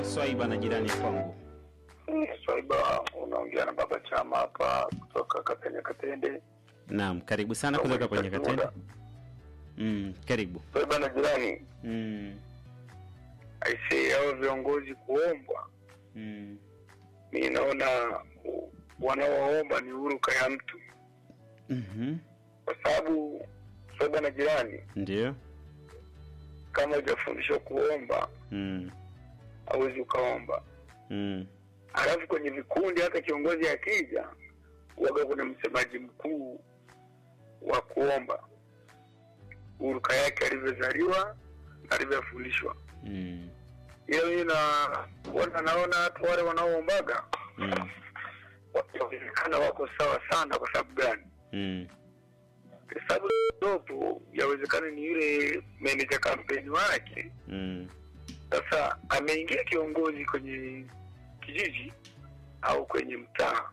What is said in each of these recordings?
Swaiba na jirani kwangu. Swaiba, unaongea na baba chama hapa kutoka Katenya Katende. Naam, karibu sana kutoka kwenye Katende. Mm, karibu. Swaiba na jirani, Mm, aisee, hao viongozi kuombwa, mm, mi naona u- wanaoomba ni huruka ya mtu, mhm, kwa sababu Swaiba na jirani, ndio. kama hujafundishwa kuomba Mm, hauwezi ukaomba. mm, Halafu kwenye vikundi, hata kiongozi akija, waga kuna msemaji mkuu wa kuomba, huruka yake alivyozaliwa na alivyofundishwa. mm, ila mimi na wana naona watu wale wanaoombaga mm, wanaonekana wako sawa sana. Kwa sababu gani? mm, Kwa sababu dopo yawezekana ni yule meneja kampeni wake. mm, Sasa ameingia kiongozi kwenye kijiji au kwenye mtaa,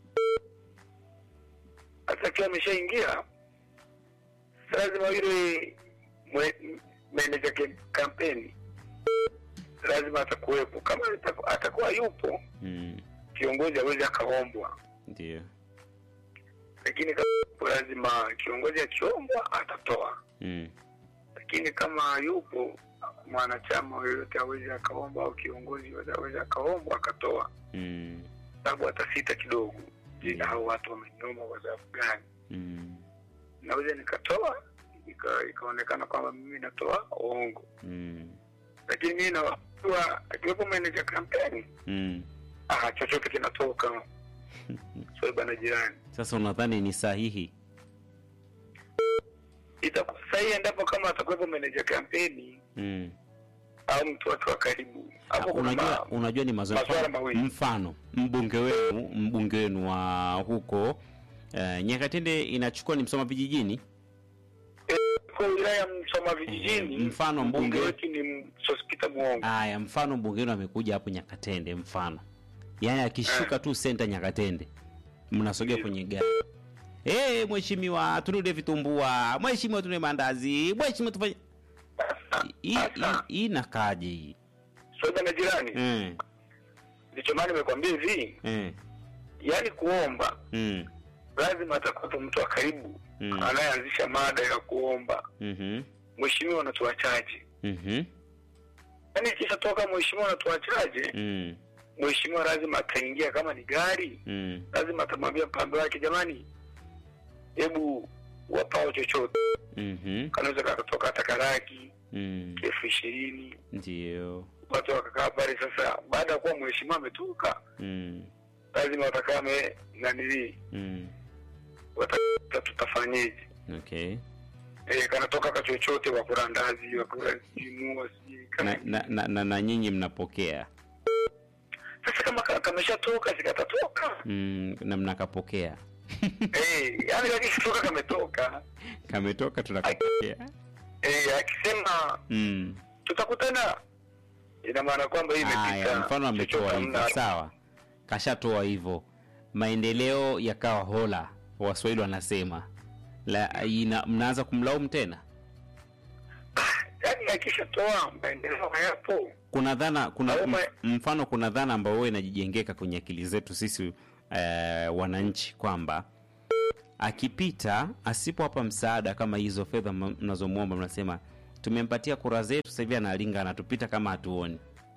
hata akiwa ameshaingia, lazima yule mwe- meneja ke- kampeni lazima atakuwepo. Kama ataku- atakuwa yupo mm, kiongozi awezi akaombwa, ndio. lakini kama yupo lazima kiongozi akiombwa atatoa, Mm, lakini kama yupo mwanachama yoyote awezi akaomba au kiongozi yoyote awezi akaombwa akatoa, mm, sababu atasita kidogo. Je, hao watu wameniomba kwa sababu gani? mm, Naweza nikatoa ika- ikaonekana kwamba mimi natoa uongo, mm, lakini mimi nawajua akiwepo meneja kampeni, mm. ah, chochote kinatoka. Swaiba na jirani Sasa unadhani ni sahihi? itakuwa sahihi endapo kama atakuwepo meneja kampeni Mm. au mtu wake wa karibu hapo. Kuna unajua, ma- unajua ni mazoea. maswala Mfano- mawili. Mfano mbunge wenu mbunge wenu wa huko uh, Nyakatende inachukua ni Msoma vijijini. kwa wilaya Msoma vijijini, Mm, mfano mbunge- wetu ni Sospita Muongo. Aya, mfano mbunge wenu amekuja hapo Nyakatende, mfano yaani akishuka tu senta Nyakatende, mnasogea kwenye gari Eh, mheshimiwa tunule vitumbua, mheshimiwa tunule mandazi, mheshimiwa tufanye hii hii- hii inakaje hii? Swaiba na jirani, Mm, ndicho maana nimekwambia hivi, mm, yaani kuomba mm, lazima atakuwepo mtu wa karibu Mm. anayeanzisha mada ya kuomba. mhm, Mheshimiwa, unatuachaje? mhm, Yaani ikishatoka mheshimiwa, unatuachaje, mm, mheshimiwa lazima ataingia, kama ni gari mm, lazima atamwambia mpambe wake, jamani, hebu wapao chochote, mhm, kanaweza kakatoka hata karaki mm, elfu ishirini ndio. watu wakakaa pale. Sasa baada ya kuwa mheshimiwa ametoka, Mm, lazima watakaa me nanilii, mm, wata tutafanyeje? okay. E, kanatoka ka chochote, wakula ndazi, wakula jimua, sijui Na, kana- na, na, na, na nyinyi mnapokea Sasa kama ka- kameshatoka sikatatoka mm, na mnakapokea Eh, yani kakishatoka kametoka. kametoka tunakapokea Eh, akisema mm. tutakutana, ina maana kwamba hii Haya, imepita. mfano ametoa Chochote hivyo, hamna. sawa, kashatoa hivyo, maendeleo yakawa hola, waswahili wanasema la, ina, mnaanza kumlaumu tena. Yaani akishatoa maendeleo hayapo. Kuna dhana kuna Au m, ma- mfano, kuna dhana ambayo huwa inajijengeka kwenye akili zetu sisi eh, wananchi kwamba akipita asipowapa msaada kama hizo fedha m- mnazomwomba, mnasema tumempatia kura zetu, sasa hivi analinga, anatupita kama hatuoni.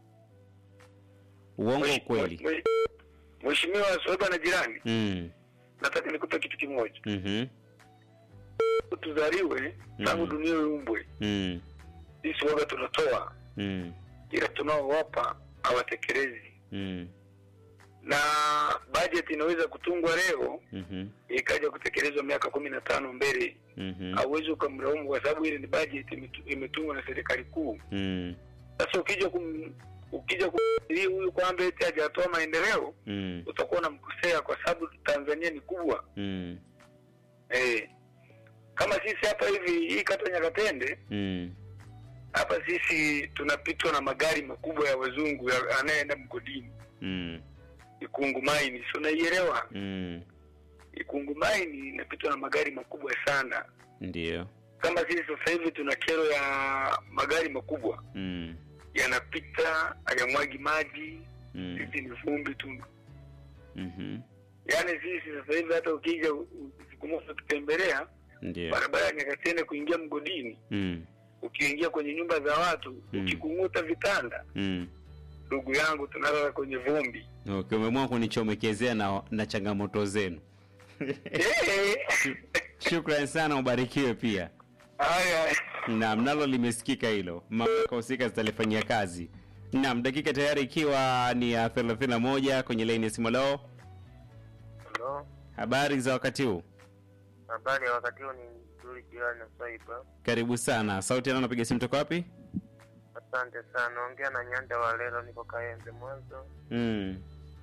Uongo Mwesh- ukweli? mwe- Mheshimiwa Swaiba na jirani, mm. nataka nikupe kitu kimoja. mhm, Tuzaliwe tangu Mm. dunia iumbwe, mm. sisi waga tunatoa, Mm. ila tunaowapa hawatekelezi, Mm. na bajeti inaweza kutungwa leo Mhm. ikaja kutekelezwa miaka kumi na tano mbele. Mhm. Hauwezi ukamlaumu kwa sababu ile ni bajeti imetu- imetungwa na serikali kuu. Mm. Sasa ukija kum, ukija kumlii huyu kwamba eti hajatoa maendeleo, Mm. utakuwa unamkosea kwa sababu Tanzania ni kubwa Mm. eh. Kama sisi hapa hivi hii kata Nyakatende Mm. hapa sisi tunapitwa na magari makubwa ya wazungu ya- anayeenda mgodini Mm. Ikungu Maini, si unaielewa? Mm. Ikungu Maini inapitwa na magari makubwa sana. Ndio. Kama sisi sasa hivi tuna kero ya magari makubwa, Mm. yanapita hayamwagi maji Mm. sisi ni vumbi tu Mhm. yaani sisi sasa hivi hata ukija u- u- siku moja ukitembelea Ndio. barabara ya nyakatende kuingia mgodini Mm. ukiingia kwenye nyumba za watu Mm. ukikung'uta vitanda Mm. ndugu yangu tunalala kwenye vumbi Okay, umeamua kunichomekezea na, na changamoto zenu. Eh, Shukrani sana, ubarikiwe pia. haya Naam, nalo limesikika hilo, mamlaka husika zitalifanyia kazi. Naam, dakika tayari ikiwa ni ya 31 kwenye laini ya simu. Leo Halo, habari za wakati huu? habari ya wakati huu ni nzuri jirani na Swaiba. Karibu sana. Sauti yana napiga simu toka wapi? Asante sana. Naongea na Nyanda wa Lelo, niko Kaembe Mwanzo. Mm.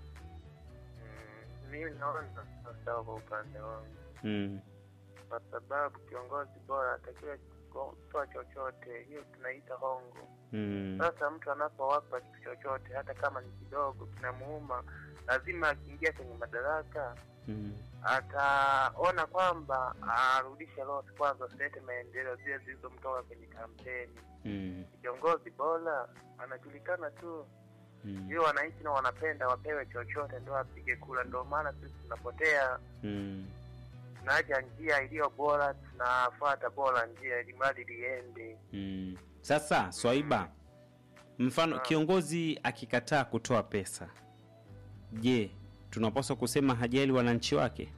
Mm, mimi naona sawa kwa upande wangu, Mm. kwa sababu kiongozi bora atakiwa kutoa chochote, hiyo tunaita hongo. Mm. Sasa mtu anapowapa kitu chochote, hata kama ni kidogo, kinamuuma, lazima akiingia kwenye madaraka Mm. ataona kwamba arudishe lote kwanza, asilete maendeleo zile zilizomtoka kwenye kampeni. Mm. Kiongozi bora anajulikana tu, Mm. hiyo wananchi na wanapenda wapewe chochote ndio apige kura. Ndio maana sisi tunapotea, Mm. tunaacha njia iliyo bora, tunafuata bora njia ili mradi liende. Mm. Sasa Swaiba, mfano Ah. kiongozi akikataa kutoa pesa, je, tunapaswa kusema hajali wananchi wake?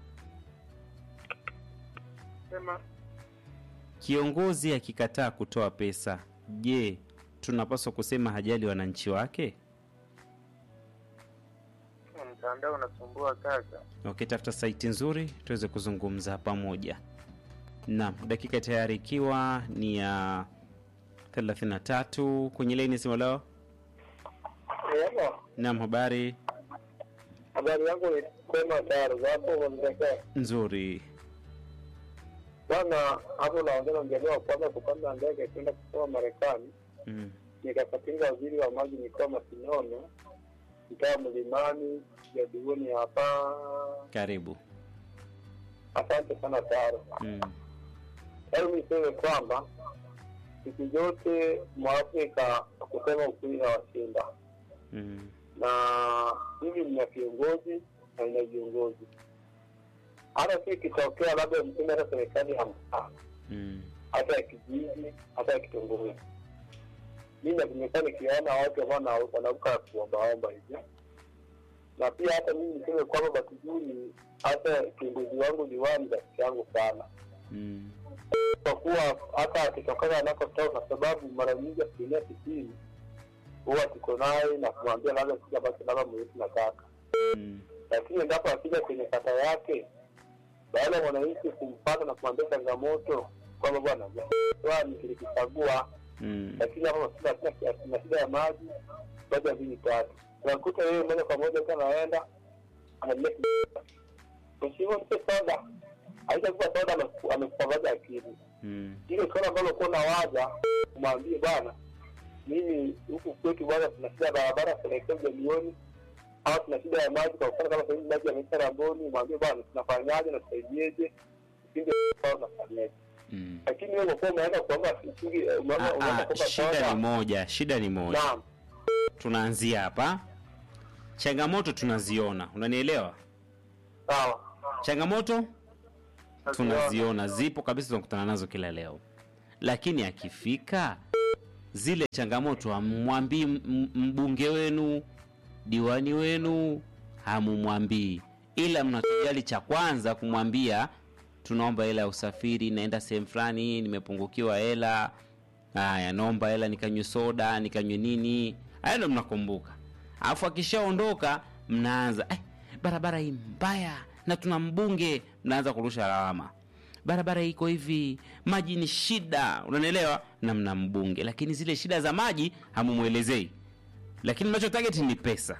Sema Kiongozi akikataa kutoa pesa, je, tunapaswa kusema hajali wananchi wake? mtandao unasumbua kaka. Okay, tafuta saiti nzuri tuweze kuzungumza pamoja. Naam, dakika tayari ikiwa ni ya 33 kwenye laini simu leo. Naam, habari habari yangu ni kwema taro zapo mzekea nzuri. bwana hapo naongea na mjaliwa wa kwanza kupanda ndege kwenda kusoma marekani Mm. nikakatinga waziri wa maji mikoa masinono mtaa mlimani jaduguni hapa Karibu. asante sana taro Mm. hebu niseme kwamba siku zote mwafrika kusema ukweli hawashinda Mm. na hivi mna viongozi na ina viongozi hata si ikitokea labda mtume hata serikali ya mtaa Mm. hata ya kijiji hata ya kitongoji mi na vimekuwa nikiona watu ambao wana- wanaruka kuombaomba hivyo na pia hata mimi niseme kwamba batujuni hata kiongozi wangu diwani rafiki yangu sana Mm. kwa kuwa hata akitokana anakotoka kwa sababu mara nyingi asilimia tisini huwa tuko naye na kumwambia labda kile ambacho labda mwetu nataka Mm. lakini endapo akija kwenye kata yake baada ya mwananchi kumpata na kumwambia changamoto kwamba bwana swali kilikichagua Mm. lakini hapa masina na shida ya maji moja mbili tatu unakuta yeye moja kwa moja ukiwa anaenda analia mheshimiwa mpe soda aishakupa soda ameku- amekupangaza akili Mm. ile swala ambalo kuwa nawaza umwambie bwana mimi huku kwetu bwana tuna shida ya barabara tunaelekea milioni au tuna shida ya maji kwa mfano kama sahizi maji yameisha Ramboni umwambie bwana tunafanyaje na tusaidieje kipindi tunafanyaje Mm. lakini wewe unakuwa umeenda kuomba shilingi eh, umeenda Ah, umeenda ah, kuomba shida soda ni moja, shida ni moja. naam Tunaanzia hapa. Changamoto tunaziona, unanielewa? sawa Changamoto tunaziona, zipo kabisa, tunakutana nazo kila leo, lakini akifika zile changamoto hamwambii m- m- mbunge wenu, diwani wenu, hamumwambii, ila mnachojali cha kwanza kumwambia, tunaomba hela ya usafiri, naenda sehemu fulani, nimepungukiwa hela. Haya, naomba hela nikanywe soda, nikanywe nini. Haya ndo mnakumbuka, alafu akishaondoka mnaanza eh, barabara hii mbaya na tuna mbunge, mnaanza kurusha lawama barabara iko hivi, maji ni shida, unanielewa, na mna mbunge, lakini zile shida za maji hamumwelezei, lakini mnacho target ni pesa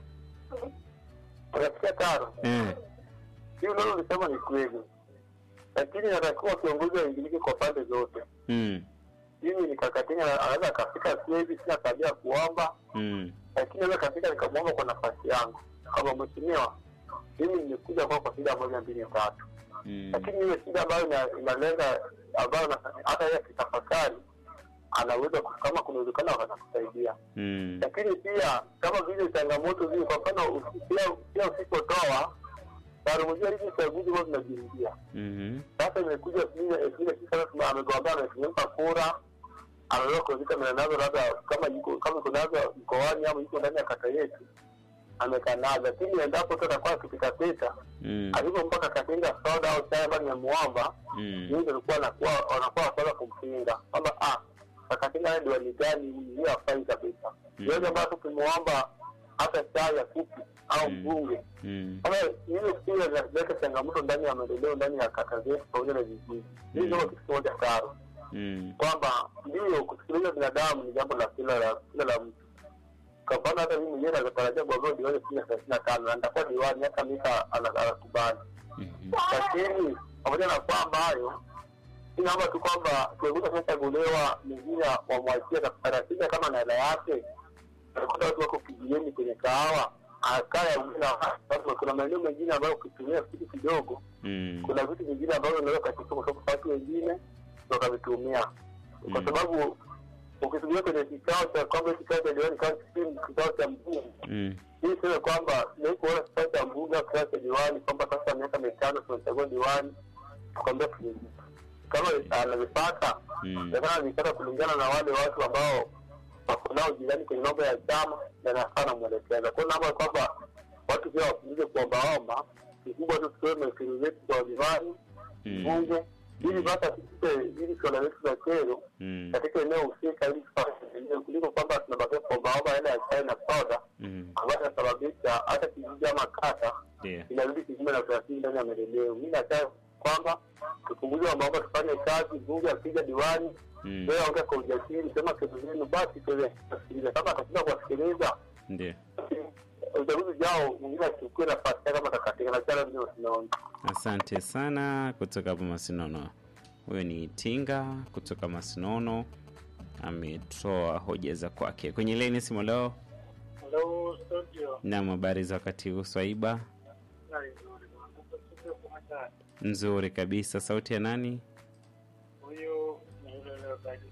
unasikia tano eh. hii unalolisema ni kweli lakini natakiwa kiongozi aingilike kwa pande zote mm. mimi nikakatinga anaweza akafika siwezi sina tabia ya kuomba Mm. lakini naweza kafika nikamwomba kwa nafasi yangu kama mheshimiwa mimi nimekuja kwa kwa shida moja mbili tatu Mm. lakini ile shida ambayo ina- inalenga ambayo na- hata yeye akitafakari anaweza ku- kama kuna uwezekano wakakusaidia Mm. lakini pia kama vile changamoto zile, kwa mfano usi- pia pia usipotoa tarumujia hizi uchaguzi huwa zinajirudia. Mhm. Sasa imekuja elfu mbili elfu mbili sasa tuna- amegombea ametumika kura, anaweza kuandika mia nazo labda kama yuko kama iko nazo mkoani ama yuko ndani ya kata yetu amekaa nazo, lakini endapo tu atakuwa akipitapita Mm. alivyo mpaka akatenga soda au chai ambayo nimemwomba Mm. yeye ndio alikuwa anakuwa wanakuwa wakwanza kumpinga kwamba ah akatenga yeye diwani gani hiyo hafai kabisa Mm. yote ambayo tukimwomba hata chai ya kupi au Mm. mbunge Mm. kama hilo pia linaleta changamoto ndani ya maendeleo ndani ya kata zetu pamoja na vijiji hii ndio kitu kimoja taro Mm. kwamba ndio kusikiliza binadamu ni jambo la kila la kila la mtu kwa mfano hata mimi mwenyewe natarajia kugombea diwani chini ya thelathini na tano na nitakuwa diwani hata mika anakubali Mhm. lakini pamoja na kwamba hayo inaomba tu kwamba kiongozi akishachaguliwa mwingine wamwachie taratibu kama na hela yake nakuta watu wako kijijini kwenye kahawa akaya watu kuna maeneo mengine ambayo ukitumia kitu kidogo Mm. kuna vitu vingine ambavyo unaweza katika kwa sababu watu wengine wakavitumia kwa Mm. sababu ukitumia kwenye kikao cha kwamba kikao cha diwani kama kikao cha mbunge Mm. hii sema kwamba siwezi kuona kikao cha mbunge au kikao cha diwani kwamba sasa miaka mitano tunachagua diwani tukwambia tulizipa kama anavipata Mm. lakini anavipata kulingana na wale watu ambao wako nao jirani kwenye mambo ya chama yanafaa namwelekeza kwao naomba kwamba watu pia wapunguze kuombaomba kikubwa tu tutoe mekeri zetu kwa diwani Mm. bunge ili basi asipite ili suala letu za kero Mm. katika eneo husika ili tufanye eneo kuliko kwamba tunabakia kuombaomba hela ya chai na soda Mm. ambayo inasababisha hata kijiji ama kata Ndio. inarudi kinyume na utaratibu ndani ya maendeleo. Mi nataka kwamba tupunguze mambo, tufanye kazi, bunge akija diwani Mm. wewe ongea kwa ujasiri, sema kesi zenu, basi tuweze kusikiliza. Kama atashinda kuwasikiliza, Ndio. basi uchaguzi jao mwingine achukue nafasi yake kama atakatika na chana vile tunaona. Asante sana kutoka hapo Masinono. Huyo ni Tinga kutoka Masinono, ametoa hoja za kwake kwenye leni simu leo. Hello studio. Nam, habari za wakati huu Swaiba? Nani nzuri bwana. Hapo studio kwa mtaa. Nzuri kabisa. Sauti ya nani? Huyu ni yule leo kaji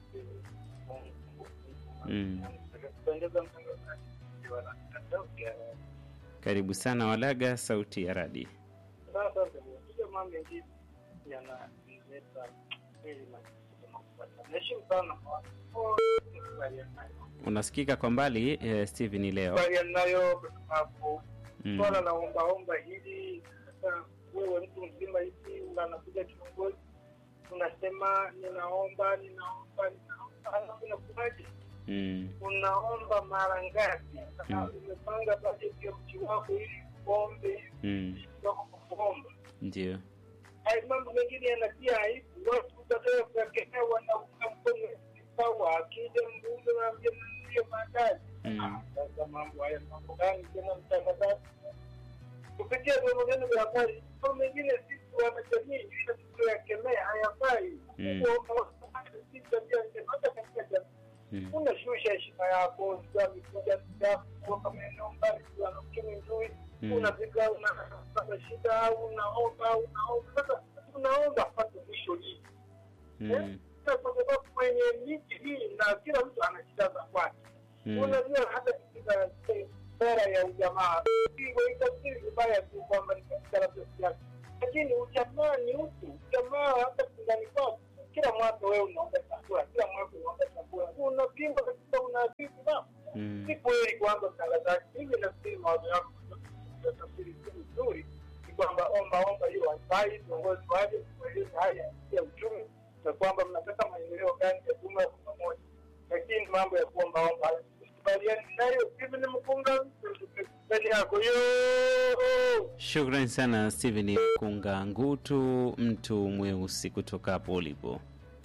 Mm. Kupendeza mtangazaji. Wana sauti ya Karibu sana Walaga, sauti ya radi. sasa ndio mambo mengi yanaleta ili na Naheshimu sana kwa kubaliana nayo. Unasikika kwa mbali eh, Steven leo. Kubaliana nayo kwa sababu Mm. swala la ombaomba hili sasa wewe mtu mzima hivi unakuja kiongozi unasema ninaomba ninaomba ninaomba halafu inakuwaje Mm. unaomba mara ngapi sasa Mm. umepanga bajeti ya mji wako ili uombe Mm. wako kwa kuomba Ndio. haya mambo mengine yanatia aibu watu baadaye kukemea wanaunga mkono sawa akija mbunge naambia ndio baadaye Mm. sasa mambo haya mambo gani tena mtangazaji kupitia vyombo vyenu vya habari mambo mengine sisi wanajamii ile tuliyoyakemea hayafai Mm. Kuomba si tabia njema hata katika jamii Mm. unashusha heshima yako sio amekuja yako kutoka maeneo mbali ana uchumi mzuri Mm. unafika unapata shida au unaomba unaomba sasa unaomba pate mwisho hii Mm. Sasa kwa sababu kwenye miji hii na kila mtu ana shida za kwake Mm. unajua hata katika sera ya ujamaa waitafsiri vibaya tu kwamba ni katika labda siasa lakini ujamaa ni utu ujamaa hata kundani kwako kila mwaka wewe unaomba chakula kila mwaka unaomba chakula unapimba katika unaadhibu na Mm. si kweli kwanza mtangazaji mimi nafikiri mawazo yako tafsiri nzuri ni kwamba omba omba hiyo haifai viongozi waje kueleza haya ya uchumi na kwamba mnataka maendeleo gani ya jumla kwa pamoja lakini mambo ya kuomba omba haya kubaliani nayo hivi ni mkunga mbele yako yo Shukrani sana Steven Kunga Ngutu, mtu mweusi kutoka hapo ulipo.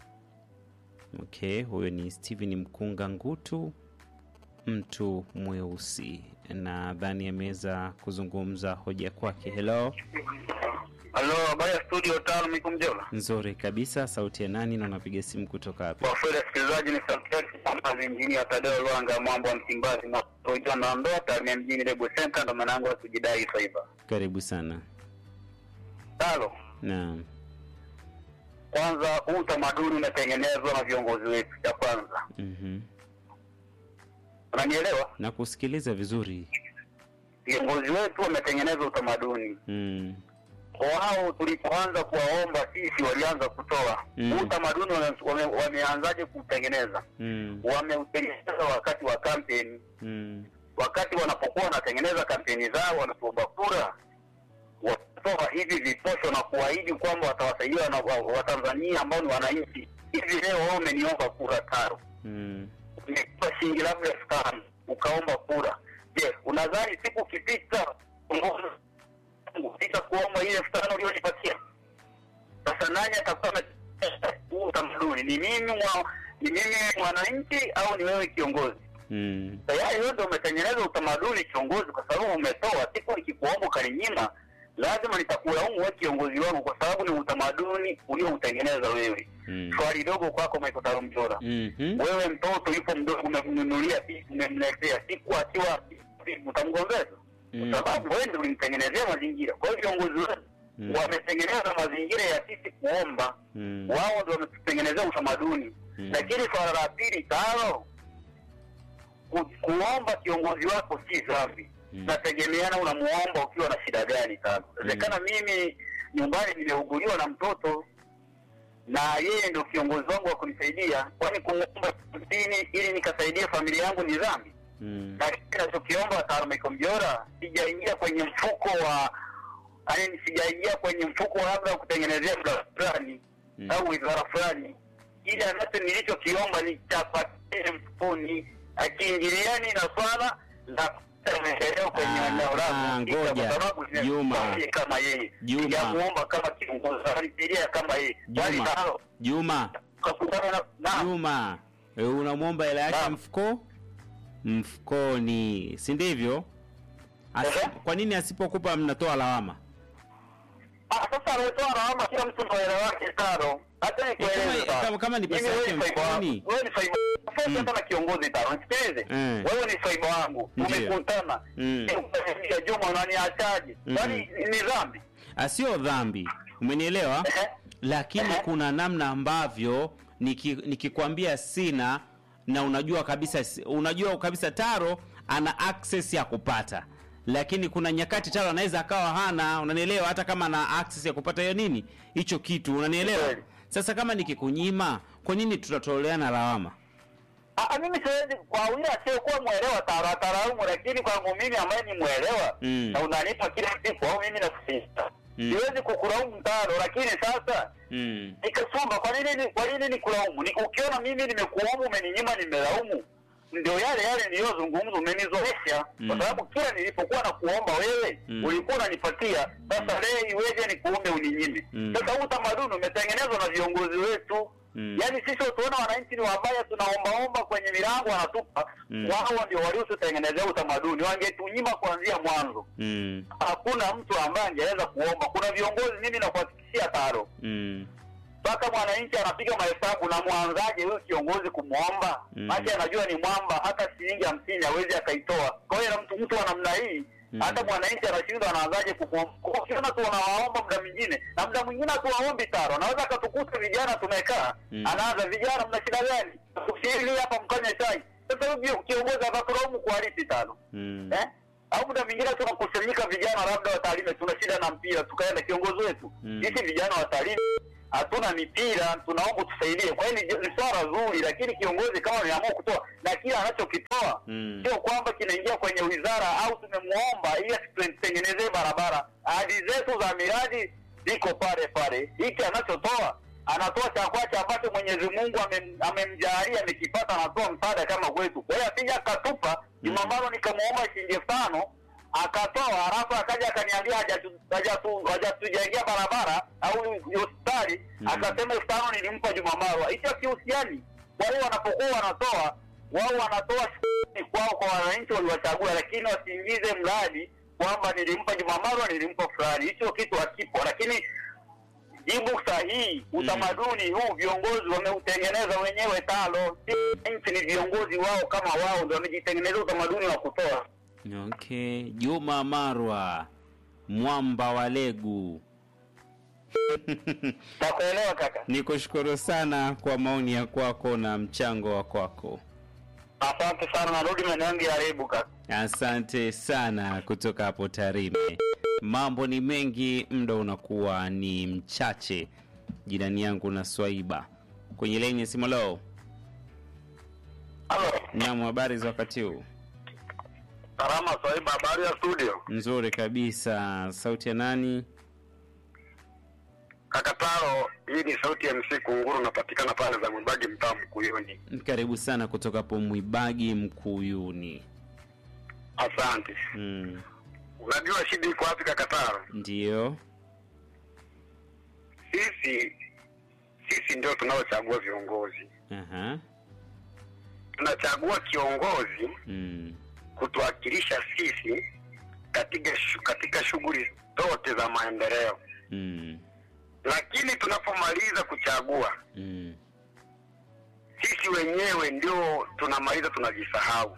Okay, huyo ni Steven Mkunga Ngutu, mtu mweusi. Nadhani ameweza kuzungumza hoja kwake. Hello, Halo, habari ya studio tano, miko mjola. nzuri kabisa. Sauti ya nani na unapiga simu kutoka wapi? Kwa kweli sikilizaji, ni sauti ya injinia Tadeo Lwanga, mwambo wa Msimbazi, na toja na ndoa Tarime mjini Lebu Center, ndo mwanangu wa kujidai saiba. Karibu sana. Talo, Naam. kwanza huu utamaduni umetengenezwa na viongozi wetu, cha kwanza. Mhm. Unanielewa? na kusikiliza vizuri Viongozi wetu wametengeneza utamaduni mm. wao. Tulipoanza kuwaomba sisi, walianza kutoa Mm. huu utamaduni. wame- wame- Wameanzaje kuutengeneza? Mm. Wameutengeneza wakati wa kampeni, Mm. wakati wanapokuwa wanatengeneza kampeni zao, wanatuomba kura, watatoa hivi viposho na kuahidi kwamba watawasaidia na wa- Watanzania ambao ni wananchi. Hivi leo wao umeniomba kura taro Mm. umekupa shilingi labda elfu tano ukaomba kura. Je, unadhani siku ukipita pita kuomba ile elfu tano ulionipatia? Sasa nani atakuwa na huu utamaduni? Ni mimi mwa, ni mimi mwananchi au ni wewe kiongozi? Mm. Tayari wewe ndio umetengeneza utamaduni kiongozi, kwa sababu umetoa. Siku nikikuomba ukaninyima, lazima nitakulaumu wewe kiongozi wangu, kwa sababu ni utamaduni ulioutengeneza wewe. Mm. Swali dogo kwako, Michael Tarumjora Mhm. wewe mtoto yupo mdogo umemnunulia pipi umemletea siku akiwa utamgombeza Mm. kwa sababu wewe ndio ulimtengenezea mazingira kwa hiyo viongozi wetu Mm. wametengeneza mazingira ya sisi kuomba Mm. wao ndio wametutengenezea utamaduni Mm. lakini swala la pili tano ku, kuomba kiongozi wako si dhambi Mm. nategemeana unamuomba ukiwa na shida gani tano inawezekana mimi nyumbani nimeuguliwa na mtoto na yeye ndio kiongozi wangu wa kunisaidia kwani kumwomba dini ili nikasaidia familia yangu ni dhambi Mm. lakini nachokiomba Tarumiko Mjora, sijaingia kwenye mfuko wa yaani, sijaingia kwenye mfuko labda wa kutengenezea mda fulani Mm. au wizara fulani. Ile anacho nilichokiomba ni chapatie mfukoni, akiingiliani na swala la kupata maendeleo kwenye Ah, eneo ah, langu, kisha ngoja. kwa sababu Juma. zinasimamia kama yeye, Juma. sijamuomba kama kiongozi, alisaidia kama yeye, bali Juma. nalo Juma, kakutana na na Juma, e, unamwomba hela yake Naam. mfuko mfukoni, si ndivyo? Asi- Ehe. Kwa nini asipokupa mnatoa lawama? Ah, sasa ametoa lawama kila mtu kwa hela yake tano. Hata nikueleze kama- sasa. kama- kama ni pesa Mimi wewe yake ni faiba mfukoni. wangu. Wewe ni faiba. Sasa Mm. hata na kiongozi tano. Nisikilize. Mm. Wewe ni faiba wangu. Ndiyo. Tumekutana. Mm. Ya Juma unaniachaje? Mm. Kwani ni dhambi? Asio dhambi, umenielewa? Ehe. Lakini Ehe. kuna namna ambavyo niki- nikikwambia sina na unajua kabisa unajua kabisa Taro ana access ya kupata, lakini kuna nyakati Taro anaweza akawa hana, unanielewa? Hata kama ana access ya kupata hiyo nini hicho kitu, unanielewa? Kweli. Sasa kama nikikunyima, kwa nini tutatoleana lawama? Ah, mimi siwezi kwa yule asiyekuwa mwelewa tara taraumu, lakini kwangu mimi ambaye ni mwelewa Mm. na unanipa kila siku au mimi nakusista. Mm. Siwezi kukulaumu tano, lakini sasa Mm. nikasumba kwa nini kwa nini nikulaumu ni, ukiona mimi nimekuomba umeninyima nimelaumu ndio yale yale niliyozungumza umenizoesha Mm. kwa sababu kila nilipokuwa na kuomba wewe Mm. ulikuwa unanipatia sasa leo iweje nikuombe uninyime Mm. sasa huu utamaduni umetengenezwa na viongozi wetu Mm. yaani sisi tuona wananchi ni wabaya tunaombaomba kwenye milango wanatupa Mm. wao ndio waliotutengenezea utamaduni wangetunyima kuanzia mwanzo Mm. hakuna mtu ambaye angeweza kuomba kuna viongozi mimi nakuhakikishia taro Mm. mpaka mwananchi anapiga mahesabu na mwanzaje huyu kiongozi kumwomba Mm. maake anajua ni mwamba hata shilingi hamsini hawezi akaitoa kwa hiyo na mtu mtu wa namna hii Mm. hata mwananchi anashindwa anaanzaje kukuomba Kwa ukiona tu wanawaomba muda mwingine na muda mwingine hatuwaombi taro anaweza akatukuta vijana tumekaa Mm. anaanza vijana mna shida gani usiili hapa mkanye chai sasa huyu kiongozi atatulaumu kwa halisi tano Mm. eh? au muda mwingine tunakusanyika vijana labda watalime, tuna shida na mpira, tukaenda kiongozi wetu Mm. sisi vijana watalime, hatuna mipira, tunaomba tusaidie. Kwa hiyo ni, ni swala zuri, lakini kiongozi kama ameamua kutoa na kila anachokitoa Mm. sio kwamba kinaingia kwenye wizara au tumemuomba ili asitutengenezee barabara. Ahadi zetu za miradi ziko pale pale, hiki anachotoa anatoa cha kwache ambacho Mwenyezi Mungu amem- amemjalia amekipata, anatoa msaada kama kwetu. Kwa hiyo asija akatupa Jumambaro, nikamuomba shilingi elfu tano akatoa, halafu akaja akaniambia hajatu- hajatu- hajatujengea barabara au hospitali, Mhm. akasema elfu tano nilimpa Jumamarwa. Hicho kihusiani. Kwa hiyo wanapokuwa wanatoa wao wanatoa shukrani kwao kwa wananchi waliwachagua, lakini wasiingize mradi kwamba nilimpa Jumamarwa, nilimpa fulani. Hicho kitu hakipo, lakini jibu sahihi, utamaduni huu viongozi wameutengeneza wenyewe. Talo si nchi, ni viongozi wao kama wao ndio wamejitengeneza utamaduni wa kutoa. Okay, Juma Marwa, mwamba wa Legu. Nakuelewa kaka. Nikushukuru sana kwa maoni ya kwako na mchango wa kwako. Asante sana, narudi maeneo yangu ya Rebu kaka. Asante sana kutoka hapo Tarime. Mambo ni mengi, muda unakuwa ni mchache. Jirani yangu na Swaiba kwenye laini ya simu. Leo Halo, naam, habari za wakati huu? salama Swaiba, habari ya studio? Nzuri kabisa. Sauti ya nani? Kaka Taro, hii ni sauti ya MC Kunguru, napatikana pale za Mwibagi, mtaa Mkuyuni. Karibu sana kutoka hapo Mwibagi Mkuyuni. Asante. Mm, Unajua shida iko wapi kaka Taro? ndiyo. Sisi sisi ndio tunaochagua viongozi, Aha. tunachagua kiongozi Mm, kutuwakilisha sisi katika shu, katika shughuli zote za maendeleo, mm, lakini tunapomaliza kuchagua mm, sisi wenyewe ndio tunamaliza tunajisahau.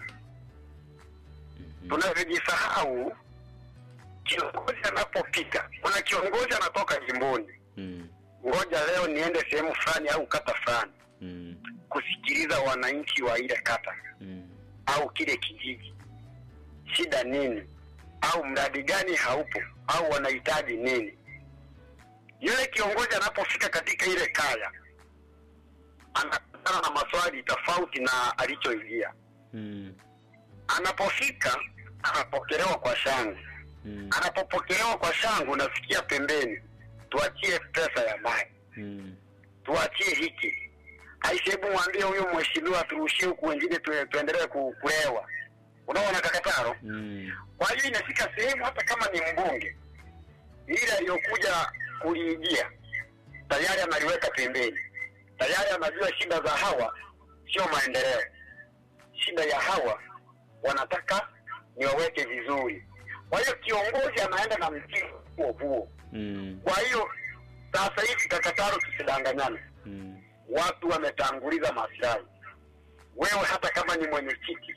mhm, Tunavyojisahau, kiongozi anapopita, kuna kiongozi anatoka jimboni, mm, ngoja leo niende sehemu fulani au kata fulani mm, kusikiliza wananchi wa ile kata mm, au kile kijiji, shida nini, au mradi gani haupo, au wanahitaji nini. Yule kiongozi anapofika katika ile kaya anakutana na maswali tofauti na alichoingia. mm, Anapofika anapokelewa kwa shangwe. mm, Anapopokelewa kwa shangwe, unasikia pembeni, tuachie pesa ya maji, mm, tuachie hiki aisha, hebu mwambie huyo mheshimiwa turushie huku, wengine tu, tuendelee ku- kulewa. Unaona kakataro? mm, Kwa hiyo inafika sehemu hata kama ni mbunge ile aliyokuja kuliingia tayari analiweka pembeni, tayari anajua shida za hawa sio maendeleo. Shida ya hawa wanataka niwaweke vizuri. Kwa hiyo kiongozi anaenda na mtindo huo huo. mm, Kwa hiyo sasa hivi kakataro, tusidanganyane, mm, watu wametanguliza maslahi. Wewe hata kama ni mwenyekiti,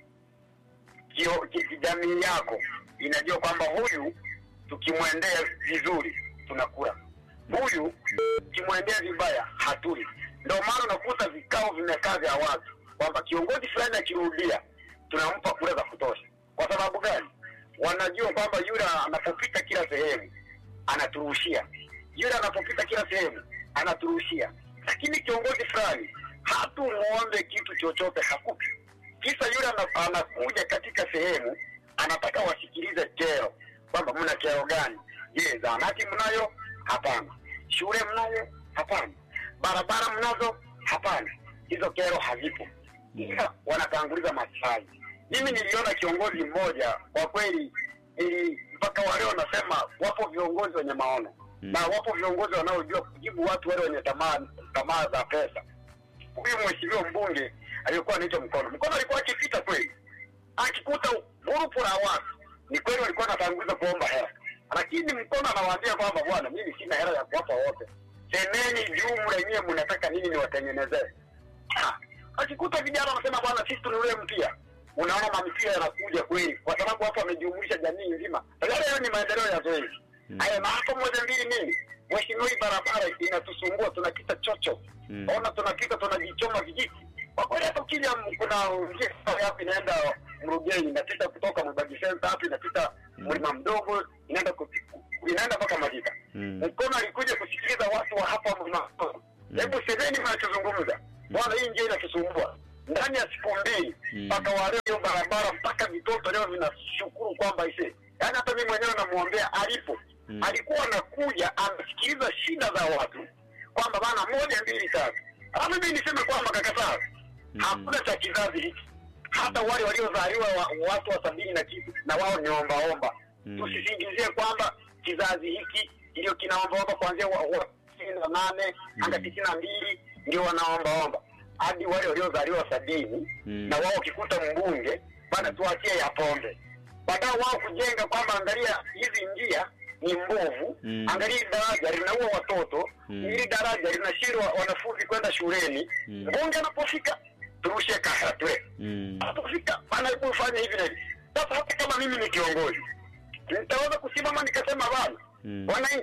kio- ki- ki- jamii yako inajua kwamba huyu tukimwendea vizuri tunakula, huyu tukimwendea vibaya hatuli. Ndio maana unakuta vikao vimekaa vya watu kwamba kiongozi fulani akirudia tunampa kura za kutosha. Kwa sababu gani? Wanajua kwamba yule anapopita kila sehemu anaturushia, yule anapopita kila sehemu anaturushia, lakini kiongozi fulani hatumuombe kitu chochote, hakupi kisa yule ana- anakuja katika sehemu anataka wasikilize kero kwamba mna kero gani je zahanati mnayo hapana shule mnayo hapana barabara mnazo hapana hizo kero hazipo ila wanatanguliza maslahi mimi niliona kiongozi mmoja kwa kweli ili mpaka waleo nasema wapo viongozi wenye maono Mm. na wapo viongozi wanaojua kujibu watu wale wenye tamaa tamaa za pesa huyu mheshimiwa mbunge aliyekuwa anaitwa Mkono. Mkono alikuwa akipita kweli, akikuta grupu la watu, ni kweli walikuwa anatanguliza kuomba hela, lakini Mkono anawaambia kwamba bwana, mimi sina hela ya kuwapa wote, semeni juu lenyewe mnataka nini niwatengenezee. Ah, akikuta vijana wanasema bwana, sisi tununulie mpia, unaona mampia yanakuja kweli, kwa sababu hapo wamejumuisha jamii nzima. Tayari hayo ni maendeleo ya zoezi Mm. haya. Na hapo moja mbili nini, mheshimiwa, hii barabara inatusumbua, tunakita chocho Mm. ona tunapita tunajichoma vijiti kwa kweli hata ukija m- kuna njia hapo inaenda mrugeni inapita kutoka mbagi center hapo inapita Mm. mlima mdogo inaenda ku- inaenda mpaka majika Mm. mkono alikuja kusikiliza watu wa hapa mlima mdogo Mm. hebu semeni mnachozungumza bwana hii njia inatusumbua ndani ya siku mbili Mm. mpaka waleo hiyo barabara mpaka vitoto leo vinashukuru kwamba ise yaani hata mimi mwenyewe namwombea alipo Mm. alikuwa anakuja anasikiliza shida za watu kwamba bana moja mbili tatu alafu mimi niseme kwamba kakataa Mm. hakuna cha kizazi hiki hata wale waliozaliwa wa, watu wa sabini na kitu na wao ni ombaomba Mm. tusisingizie kwamba kizazi hiki ndio kinaombaomba kuanzia wa, wa tisini na nane mpaka Mm. tisini na mbili ndio wanaombaomba hadi wale waliozaliwa sabini Mm. na wao wakikuta mbunge bana tuachie ya pombe baada wao kujenga kwamba angalia hizi njia ni mbovu Mm. angalia hili daraja linaua watoto Mm. hili daraja linashindwa wanafunzi kwenda shuleni Mm. mbunge anapofika turushe karatwe Mm. anapofika anaibu fanya hivi na hivi sasa hata kama mimi ni kiongozi nitaweza kusimama nikasema bana Mm. wananchi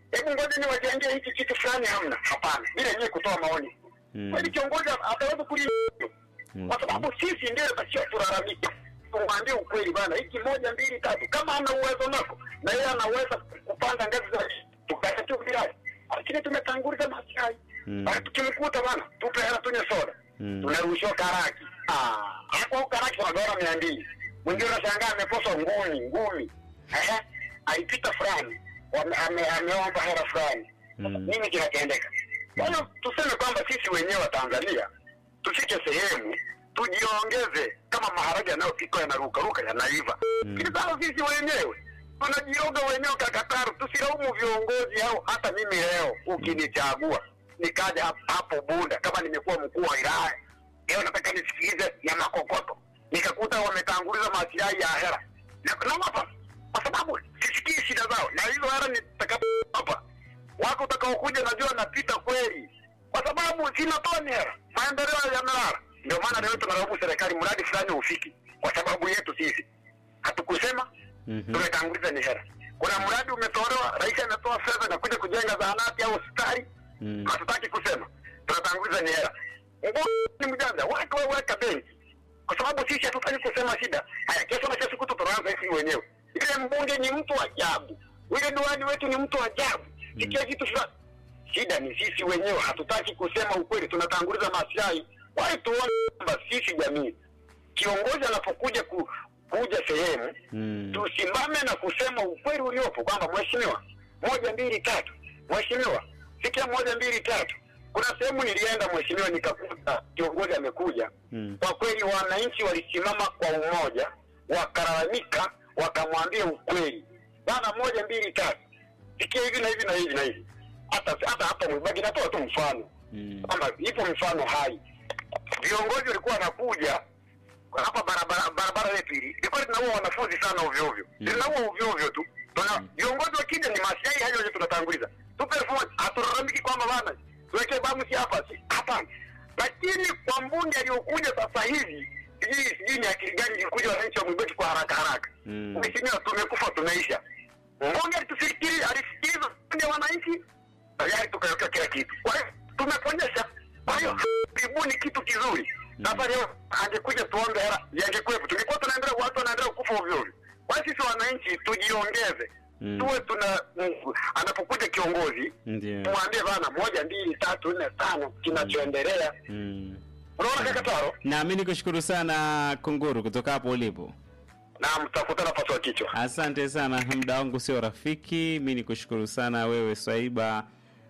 hebu ngoja niwajengee hiki kitu fulani, hamna. Hapana, bila yenyewe kutoa maoni Mm. kweli, kiongozi ataweza kulia Mm. kwa sababu sisi ndio tasio tulalamike, tumwambie ukweli bana, hiki moja mbili tatu. Kama ana uwezo nako na yeye anaweza kupanda ngazi za tukata tu virai, lakini tumetanguliza maslahi Mm. basi. Tukimkuta bana, tupe hela tunywe soda, Mm. tunarushiwa karaki. Ah, hapo karaki wanagawana mia mbili, mwingine unashangaa amekosa ngumi ngumi, ehe, alipita fulani wame- ame- ameomba hela fulani Mm. nini kinatendeka? Kwa hiyo tuseme kwamba sisi wenyewe wa Tanzania tufike sehemu tujiongeze, kama maharage yanayopikwa yanarukaruka yanaiva. Mm. Lakini sasa sisi wenyewe tunajioga wenyewe kakataru, tusilaumu viongozi au hata mimi leo ukinichagua nikaja hap- hapo Bunda kama nimekuwa mkuu wa wilaya leo nataka nisikilize ya makokoto nikakuta wametanguliza masilahi ya hera Na- naona hapa kwa sababu sisikii shida zao na hizo hera nitakapo hapa wako utakaokuja najua napita kweli kwa sababu zinatoa ni hera maendeleo yamelala ndio maana leo tunalaumu serikali mradi fulani ufiki kwa sababu yetu sisi hatukusema Mhm. tumetanguliza ni hera kuna mradi umetolewa rais ametoa fedha na kuja kujenga zahanati au hospitali Mm. hatutaki kusema tunatanguliza ni hela Mbona ni mjanja watu waweka benki kwa sababu sisi hatutaki kusema shida haya kesho na kesho kutu tunaanza sisi wenyewe ile mbunge ni mtu wa ajabu ile diwani wetu ni mtu wa ajabu sikia kitu fulani shida ni sisi wenyewe hatutaki kusema ukweli tunatanguliza maslahi wai tuone kwamba sisi jamii kiongozi anapokuja ku, kuja sehemu Mm. tusimame na kusema ukweli uliopo kwamba mheshimiwa, moja mbili tatu, mheshimiwa, sikia moja mbili tatu. Kuna sehemu nilienda mheshimiwa, nikakuta kiongozi amekuja. Mm. Kwa kweli wananchi walisimama kwa umoja, wakalalamika, wakamwambia ukweli bana, moja mbili tatu, sikia hivi na hivi na hivi na hivi. Hata hata hapa Mwibagi natoa tu mfano Mm. kwamba ipo mifano hai. Viongozi walikuwa wanakuja hapa barabara barabara yetu hili ilikuwa linaua wanafunzi sana ovyo ovyo, Mm. linaua ovyo ovyo tu. Tuna viongozi wakija ni maslahi hayo yote tunatanguliza. Tupe elfu moja, hatulalamiki kwamba bana tuwekee bamusi hapa, si- hapana. Lakini kwa mbunge aliyokuja sasa hivi, sijui sijui ni akili gani ilikuja wananchi wa Mwibeti kwa haraka haraka. Mm. Mheshimiwa, tumekufa tumeisha. Mbunge alitufikiri alisikiliza maoni ya wananchi, tayari tukaweka kila kitu. Kwa hiyo tumeponyesha. Kwa hiyo ibuni kitu kizuri. Sasa leo angekuja tuombe hela, yangekuwepo. Tungekuwa tunaendelea, watu wanaendelea kufa ovyo ovyo. Kwa hiyo sisi wananchi tujiongeze, Mm. tuwe tuna mm, anapokuja kiongozi Ndio. tumwambie bana, moja mbili tatu nne tano kinachoendelea. Mm. Unaona kaka Taro, Na mimi nikushukuru sana Kunguru kutoka hapo ulipo. na mtafuta nafasi wa kichwa. Asante sana, muda wangu sio rafiki. Mi nikushukuru sana wewe Swaiba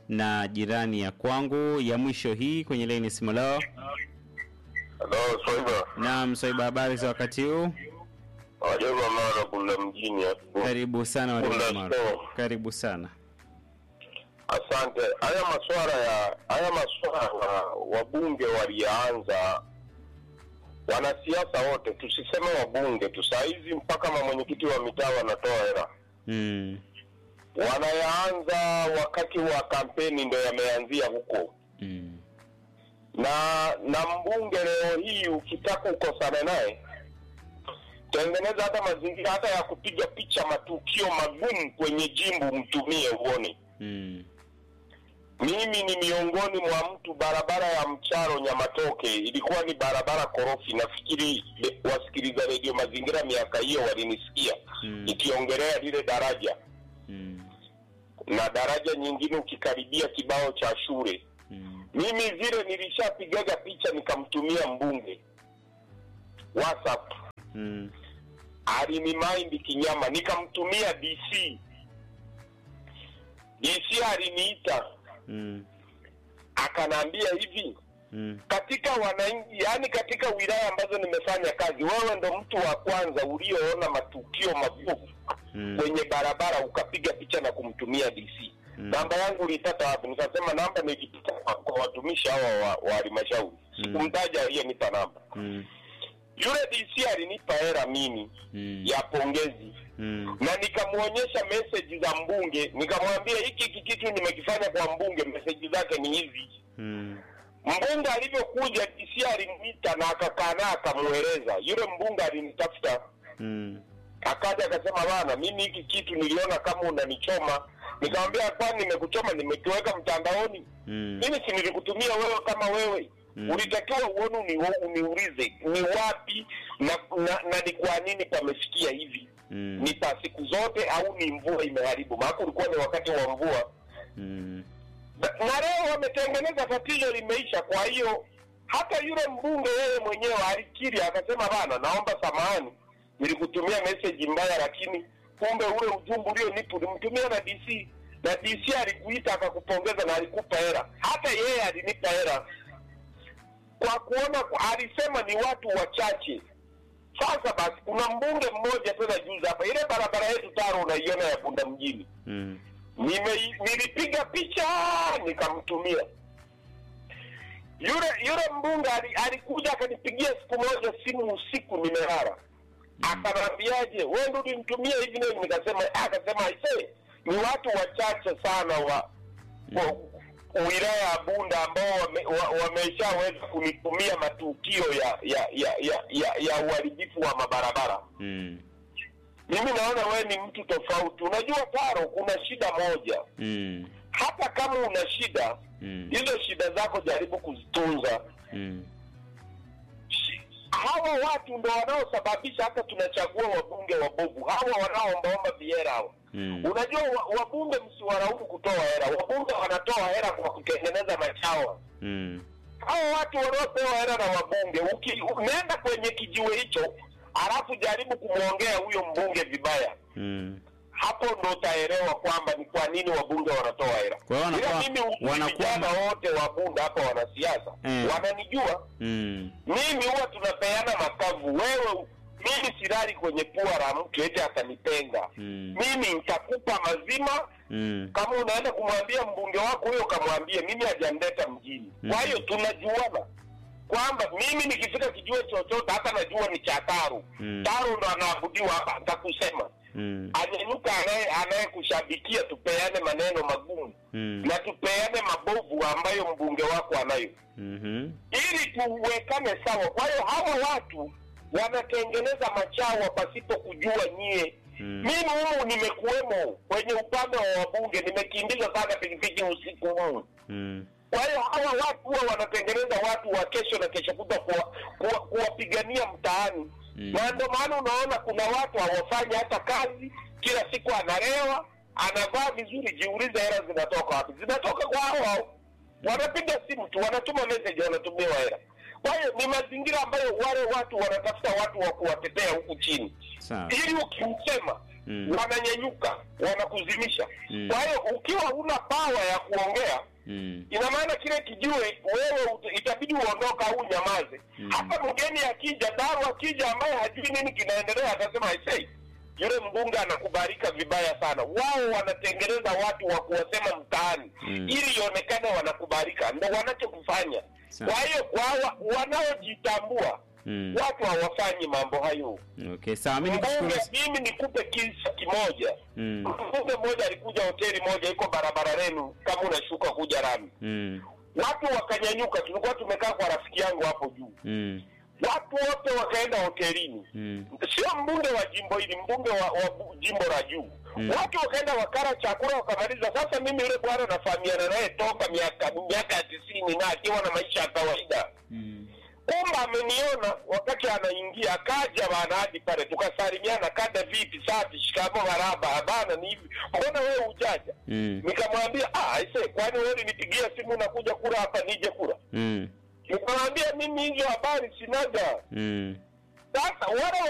na jirani ya kwangu ya mwisho hii kwenye laini simu leo. Halo, Swaiba. Naam, Swaiba, habari za wakati huu? Wajabu mara kula mjini hapo. Karibu sana wadau Kunda wa Mara. store. Karibu sana. Asante. Haya masuala ya haya masuala wabunge walianza wanasiasa wote, tusiseme wabunge tu, saa hizi mpaka ma mwenyekiti wa mitaa wanatoa hela, Mm. wanayaanza wakati wa kampeni, ndo yameanzia huko Mm. na na mbunge leo hii ukitaka ukosane naye tengeneza hata mazingira hata ya kupiga picha matukio magumu kwenye jimbo mtumie uone Mm. mimi ni miongoni mwa mtu barabara ya mcharo nyamatoke ilikuwa ni barabara korofi nafikiri le- wasikiliza redio mazingira miaka hiyo walinisikia Mm. ikiongelea lile daraja Mm. na daraja nyingine ukikaribia kibao cha shule Mm. mimi zile nilishapigaga picha nikamtumia mbunge whatsapp Mm. alinimind kinyama nikamtumia dc dc aliniita Mm. akanaambia hivi Mm. katika wananchi yaani katika wilaya ambazo nimefanya kazi wewe ndo mtu wa kwanza ulioona matukio mabovu Mm. kwenye barabara ukapiga picha na kumtumia dc Mm. namba yangu ulipata wapi nikasema namba nilipita kwa, kwa watumishi hawa wa wa halmashauri Mm. sikumtaja aliyenipa namba Mm. yule dc alinipa hera mimi Mm. ya pongezi Mm. na nikamwonyesha meseji za mbunge nikamwambia hiki hiki kitu nimekifanya kwa mbunge meseji zake ni hizi Mm. mbunge alivyokuja dc alimwita na akakaa naye akamweleza yule mbunge alinitafuta Mm. akaja akasema bana mimi hiki kitu niliona kama unanichoma nikamwambia kwani nimekuchoma nimekiweka mtandaoni Mm. mimi si nilikutumia wewe kama wewe Mm. ulitakiwa uone uni, uniulize ni wapi na, na, na ni kwa nini pamefikia hivi Mm. ni pa siku zote au ni mvua imeharibu maana ulikuwa ni wakati wa mvua Mm. na na leo wametengeneza tatizo limeisha kwa hiyo hata yule mbunge yeye mwenyewe alikiri akasema bana naomba samahani nilikutumia message mbaya lakini kumbe ule ujumbe ulionipa ulimtumia na dc na dc alikuita akakupongeza na alikupa hela hata yeye alinipa hela kwa kuona alisema ni watu wachache sasa basi kuna mbunge mmoja tena juzi hapa ile barabara yetu taro unaiona ya bunda mjini Mm. Nime, nilipiga picha nikamtumia yule yule mbunge ali- alikuja akanipigia siku moja simu usiku nimelala akanambiaje we ndo ulimtumia hivi na hivi nikasema "Ah," akasema aise ni watu wachache sana wa, wa wilaya ya bunda ambao wame- wa- wameshaweza kunitumia matukio ya ya ya ya, ya, ya uharibifu wa mabarabara Mm. mimi naona wewe ni mtu tofauti unajua taro kuna shida moja Mm. hata kama una shida Mm. hizo shida zako jaribu kuzitunza Mm. Shi- hawa watu ndo wanaosababisha hata tunachagua wabunge wabovu hawa wanaoombaomba vihera hawa Mm. unajua wa- wabunge msiwaraumu kutoa hera wabunge wanatoa hera kwa kutengeneza machawa Mm. hawa watu wanaopewa hela na wabunge uki- unaenda kwenye kijiwe hicho alafu jaribu kumwongea huyo mbunge vibaya Mm. hapo ndo utaelewa kwamba ni kwa nini wabunge wanatoa hela. Kwa hiyo Ila wanakuwa- mimi wanakuwa- vijana wote wabunge hapa wanasiasa Mm. wananijua Mm. mimi, huwa tunapeana makavu. Wewe mimi silali kwenye pua la mtu eti atanipenda Mm. mimi nitakupa mazima. Mm. Kama unaenda kumwambia mbunge wako huyo, kamwambie mimi hajanileta mjini. Mm. Kwa hiyo tunajuana kwamba mimi nikifika kijiwe chochote, hata najua ni cha Taru. Mm. Taru ndo anaabudiwa hapa, nitakusema Mm. anyenyuka anaye anayekushabikia, tupeane maneno magumu Mm. na tupeane mabovu ambayo mbunge wako anayo, Mhm. ili tuwekane sawa. Kwa hiyo hawa watu wanatengeneza machawa pasipo kujua nyie. Mm. Mimi humu nimekuwemo kwenye upande wa wabunge, nimekimbiza sana pikipiki usiku huu. Mm. Kwa hiyo hawa watu huwa wanatengeneza watu wa kesho na kesho kutwa kuwa- kuwa- kuwapigania mtaani Mm. na ndio maana unaona kuna watu hawafanyi hata kazi, kila siku analewa, anavaa vizuri. Jiulize, hela zinatoka wapi? Zinatoka kwa hao hao, wanapiga simu tu, wanatuma message, wanatumiwa hela. Kwa hiyo ni mazingira ambayo wale watu wanatafuta watu wa kuwatetea huku chini, Sawa. ili ukimsema Mm. wananyanyuka, wanakuzimisha. Mm. Kwa hiyo ukiwa huna pawa ya kuongea Mm. ina maana kile kijiwe wewe ut- itabidi uondoka au nyamaze. Mm. Hata mgeni akija, daru akija, ambaye hajui nini kinaendelea, atasema aisei, yule mbunge anakubalika vibaya sana. Wao wanatengeneza watu wa kuwasema mtaani Mm. ili ionekane wanakubalika, ndo wanachokufanya. Sawa. Kwa hiyo kwa wa, wanaojitambua Mm. watu hawafanyi mambo hayo. Okay, sawa. Mimi nikushukuru. Mbunge, mimi nikupe kisa kimoja. Mm. Mbunge mmoja alikuja hoteli moja iko barabara lenu, kama unashuka kuja rami Mm. watu wakanyanyuka. Tulikuwa tumekaa kwa rafiki yangu hapo juu, Mm. watu wote wakaenda hotelini. Mm. Sio mbunge wa jimbo hili, mbunge wa, wa bu- jimbo la juu Mm. watu wakaenda wakara chakula wakamaliza. Sasa mimi yule bwana nafahamiana naye toka miaka miaka ya tisini na akiwa na maisha ya kawaida Mm. kumbe ameniona wakati anaingia, akaja bana hadi pale tukasalimiana, kada vipi, safi, shikamo, maraba, bana, ni hivi, mbona wewe ujaja? Mm. Nikamwambia ah, aise, kwani wewe ulinipigia simu nakuja kura hapa nije kura? Mm. Nikamwambia mimi hizo habari sinaga. Mm. Sasa wale